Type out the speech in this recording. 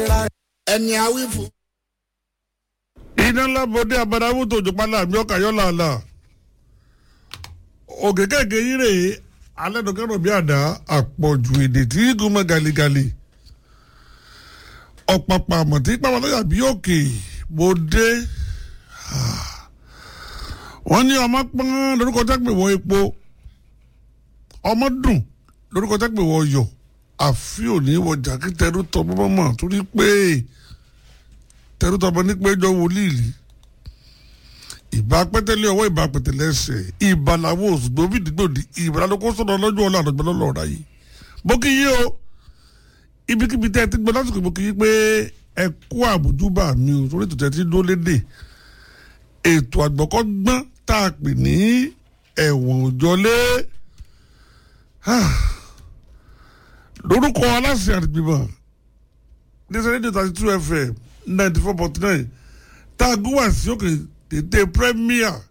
ẹni awí fún. iná ńlá bọ́dé abadamu tó jọ pálá mi ọkà yọ làálà òkè kéèké yìí rèé alẹ́dọ̀kẹ́rọ̀ bí àdá àpọ̀jù èdè tí gúnmọ́ galigali ọ̀pàpà àmọ̀tí pàmòlóyà bí òkè bòdé wọ́n ní ọmọ pọ́n lórúkọ jágbe wọ epo ọmọ dùn lórúkọ jágbe wọ yọ àfi òní wọjà kí tẹrú tọ bọ́bọ́ mọ̀ torí pé tẹrú tọ bọ́ ní pé jọ wọlé ìlú ìbá pẹ́tẹ́lẹ́ ọwọ́ ìbá pẹ́tẹ́lẹ́ ẹsẹ̀ ìbá làwọn òṣùgbọ́n bí dìgbòdì ìbá lóko sọ̀rọ̀ lọ́jọ́ ọ̀la àdọ̀gbọ́n lọ́lọ́ ọ̀rá yìí mo kí yí o ibikíbi tẹ́ ẹ ti gbọ́ lásìkò mo kí yí pé ẹ kú àbójúbà mi o torí tòtẹ́ ti dó lédè ètò àgbọ̀kọ́gbọ́n tá a pè ní ẹ̀wọ̀n òjọlé lórúkọ aláṣẹ àdìgbìmọ̀ nísìnyí rédíò thirty two fm ninety four point nine tá a gún wá sí òkè tètè premier